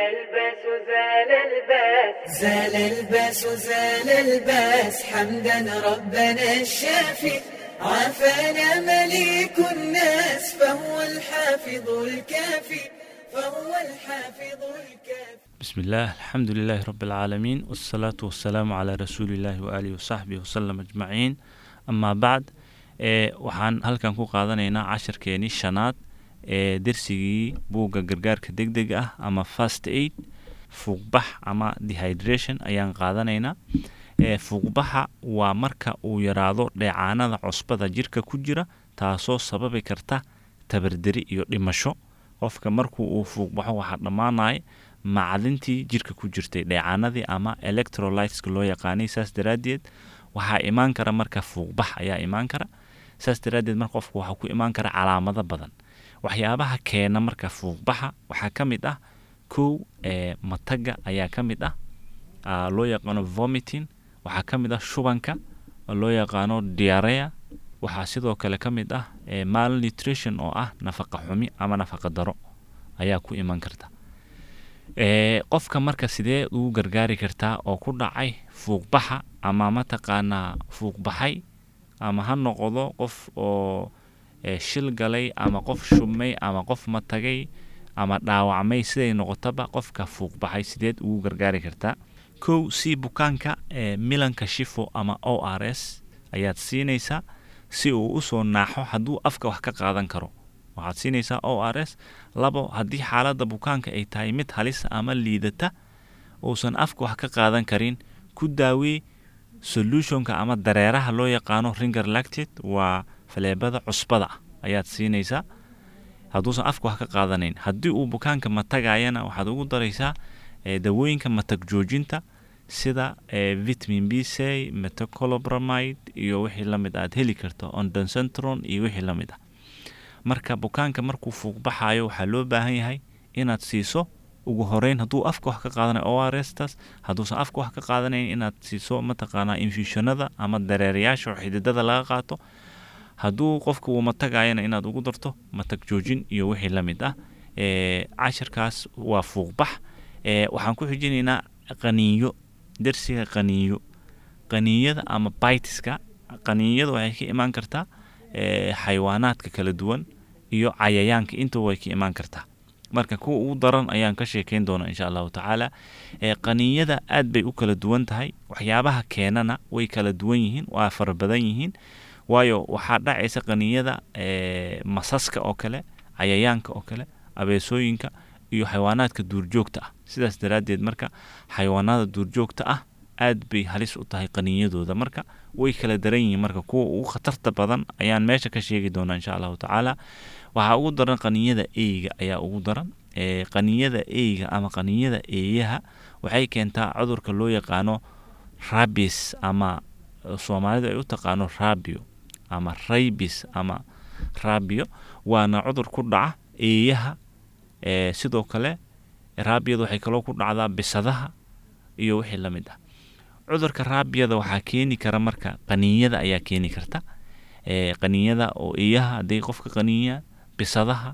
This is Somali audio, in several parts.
الباس زال الباس زال الباس زال الباس حمدا ربنا الشافي عافانا مليك الناس فهو الحافظ الكافي فهو الحافظ الكافي بسم الله الحمد لله رب العالمين والصلاة والسلام على رسول الله وآله وصحبه وسلم أجمعين أما بعد ee waxaan halkan ku qaadanaynaa casharkeenii shanaad ee dersigii buugga gargaarka degdega ah ama fast aid fuuqbax ama dehydration ayaan qaadanaynaa ee fuuqbaxa waa marka uu yaraado dheecaanada cusbada jirka ku jira taasoo sababi karta tabarderi iyo dhimasho qofka markuu uu fuuqbaxo waxaa dhammaanaya macdintii jirka ku jirtay dheecaanadii ama electrolyteska loo yaqaanay saas daraaddeed waxaa imaan kara marka fuuqbax ayaa imaan kara saas daraaddeed marka qofku waxaa ku imaan kara calaamado badan waxyaabaha keena marka fuuqbaxa waxaa ka mid ah kow ee mataga ayaa ka mid ah aa loo yaqaano vomiting waxaa ka mid ah shubanka oo loo yaqaano diarea waxaa sidoo kale ka mid ah ee malnutrition oo ah nafaqa xumi ama nafaqa daro ayaa ku iman karta ee qofka marka sidee ugu gargaari kartaa oo ku dhacay fuuqbaxa ama mataqaanaa fuuqbaxay ama ha noqdo qof oo ee shil galay ama qof shubmay ama qof matagay ama dhaawacmay siday noqotaba qofka fuuqbaxay sideed ugu gargaari kartaa kow si bukaanka ee milanka shifo ama o r s ayaad siinaysaa si uu usoo naaxo hadduu afka wax ka qaadan karo waxaad siinaysaa o r s labo haddii xaaladda bukaanka ay tahay mid halisa ama liidata uusan afka wax ka qaadan karin ku daawey solutionka ama dareeraha loo yaqaano ringer lacted waa faleebada cusbada ah ayaad siinaysaa hadduusan afka wax ka qaadanayn haddii uu bukaanka matagayana waxaad ugu daraysaa ee dawooyinka matag joojinta sida ee vitamin b c metacolobramide iyo wixii la mid aad heli karto ondancentron iyo wixii la mid ah marka bukaanka markuu fuuqbaxayo waxaa loo baahan yahay inaad siiso ugu horeyn hadduu afka wax ka qaadanayo o r s taas hadduusan afka wax ka qaadanayn inaad siiso mataqaanaa infusionada ama dareerayaasha oo xididada laga qaato hadduu qofka uu matagayana inaad ugu darto matag joojin iyo wixii la mid ah ee cashirkaas waa fuuqbax ee waxaan ku xijinaynaa qaniinyo dersiga qaniinyo qaniinyada ama baitiska qaniinyada waxay ka imaan kartaa ee xayawaanaadka kala duwan iyo cayayaanka intaba way ka imaan kartaa marka kuwa ugu daran ayaan ka sheekeyn doonaa insha allahu tacaala ee qaniinyada aad bay u kala duwan tahay waxyaabaha keenana way kala duwan yihiin waa fara badan yihiin waayo waxaa dhacaysa qaniinyada ee masaska oo kale cayayaanka oo kale abeesooyinka iyo xayawaanaadka duurjoogta ah sidaas daraaddeed marka xayawaanada duurjoogta ah aad bay halis u tahay qaniinyadooda marka way kala daran yihiin marka kuwa ugu khatarta badan ayaan meesha ka sheegi doonaa insha allahu tacaala waxaa ugu daran qaniinyada eyga ayaa ugu daran ee qaniinyada eyga ama qaniinyada eeyaha waxay keentaa cudurka loo yaqaano rabis ama soomaalidu ay u taqaano rabio ama raybis ama rabio waana cudur ku dhaca eeyaha ee sidoo kale raabiyada waxay kaloo ku dhacdaa bisadaha iyo wixii la mid ah cudurka raabiyada waxaa keeni kara marka qaniinyada ayaa keeni karta ee qaniinyada oo eeyaha hadday qofka qaniinya bisadaha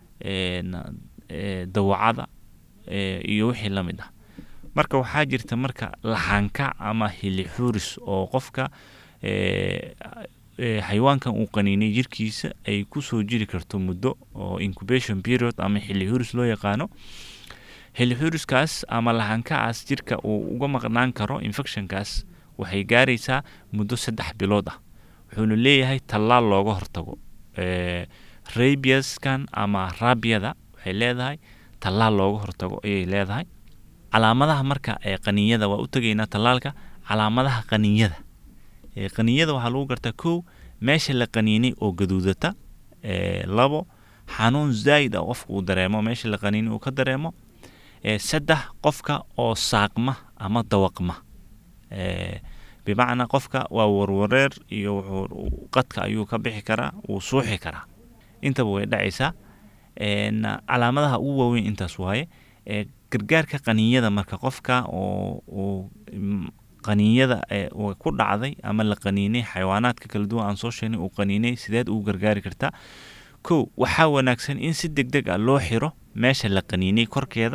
dawacada iyo wixii la mid ah marka waxaa jirta marka laxanka ama hilixuris oo qofka xayawaankan uu qaniinay jirkiisa ay kusoo jiri karto muddo oo incubation period ama xilihuris loo yaqaano xilixuriskaas ama lahankacaas jirka uu uga maqnaan karo infectionkaas waxay gaaraysaa muddo saddex bilood ah wuxuuna leeyahay tallaal looga hortago rabiaskan ama raabiyada waxay leedahay tallaal looga hortago ayay leedahay calaamadaha marka ee qaniinyada waa u tegaynaa tallaalka calaamadaha qaniinyada qaniinyada waxaa lagu gartaa kow meesha la qaniinay oo gaduudata labo xanuun zaa'id ah qofka uu dareemo meesha la qaniinay uu ka dareemo saddex qofka oo saaqma ama dawaqma bimacnaa qofka waa warwareer iyo wuxuu qadka ayuu ka bixi karaa wuu suuxi karaa intaba way dhacaysaa calaamadaha ugu waaweyn intaas waaye gargaarka qaniinyada marka qofka oo uu qaniinyada ku dhacday ama la qaniinay xayawaanaadka kala duwan aan soo sheegnay uu qaniinay sideed ugu gargaari kartaa kow waxaa wanaagsan in si deg deg ah loo xiro meesha la qaniinay korkeeda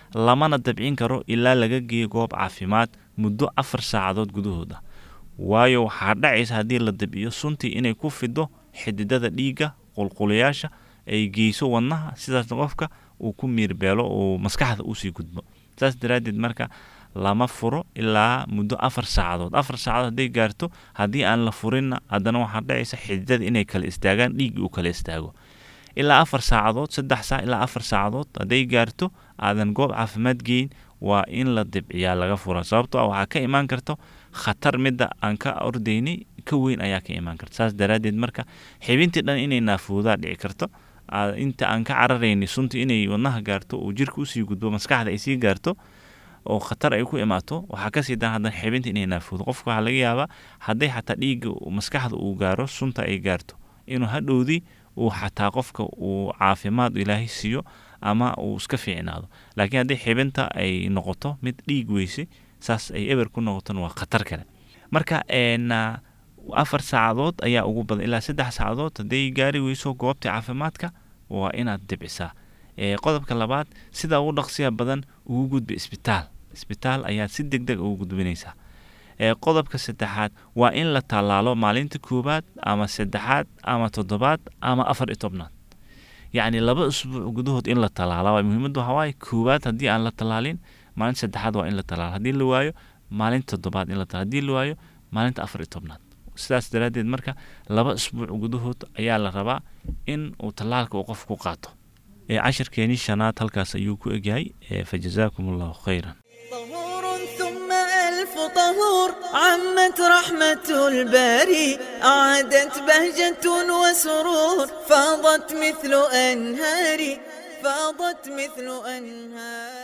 lamana dabcin karo ilaa laga geeyo goob caafimaad muddo afar saacadood gudahooda waayo waxaa dhacaysa haddii la dabciyo suntii inay ku fido xididada dhiigga qulqulayaasha ay geyso wadnaha sidaasna qofka uu ku miirbeelo uu maskaxda usii gudbo saas daraaddeed marka lama furo ilaa muddo afar saacadood afar saacadood hadday gaarto haddii aan la furinna haddana waxaa dhacaysa xididada inay kala istaagaan dhiiggi uu kala istaago ilaa afar saacadood saddex saac ilaa afar saacadood hadday gaarto aadan goob caafimaad geyn waa in la dibciyaa laga fura sababtoo ah waxaa ka imaan karto khatar midda aan ka ordaynay ka weyn ayaa ka imaan karta saas daraaddeed marka xibintii dhan inay naafoodaa dhici karto inta aan ka cararaynay sunta inay wadnaha gaarto oo jirka usii gudbo maskaxda ay sii gaarto oo khatar ay ku imaato waxaa kasii dan haddana xibinta inay naafoodo qofka waxaa laga yaabaa hadday xataa dhiigga maskaxda uu gaaro sunta ay gaarto inuu hadhowdii uu xataa qofka uu caafimaad ilaahay siiyo ama uu iska fiicnaado laakiin haddii xibinta ay noqoto mid dhiig weyse saas ay eber ku noqotona waa khatar kale marka afar saacadood ayaa ugu badan ilaa saddex saacadood hadday gaari weyso goobta caafimaadka waa inaad dibcisaa qodobka labaad sida ugu dhaqsiya badan ugu gudba isbitaal isbitaal ayaad si deg deg ugu gudbinaysaa qodobka saddexaad waa in la tallaalo maalinta koowaad ama saddexaad ama toddobaad ama afar iyo tobnaad yacni laba isbuuc gudahood in la tallaala waa muhiimaddu waxaa waaye koowaad haddii aan la tallaalin maalinta saddexaad waa in la tallaalo haddii la waayo maalinta toddobaad in la tallaalo haddii la waayo maalinta afar iyo tobnaad sidaas daraaddeed marka laba isbuuc gudahood ayaa la rabaa in uu tallaalka uu qof ku qaato cashirkeenii shanaad halkaas ayuu ku egyahay fajazaakum allahu khayran طهور ثم ألف طهور عمت رحمة الباري أعادت بهجة وسرور فاضت مثل أنهار فاضت مثل أنهار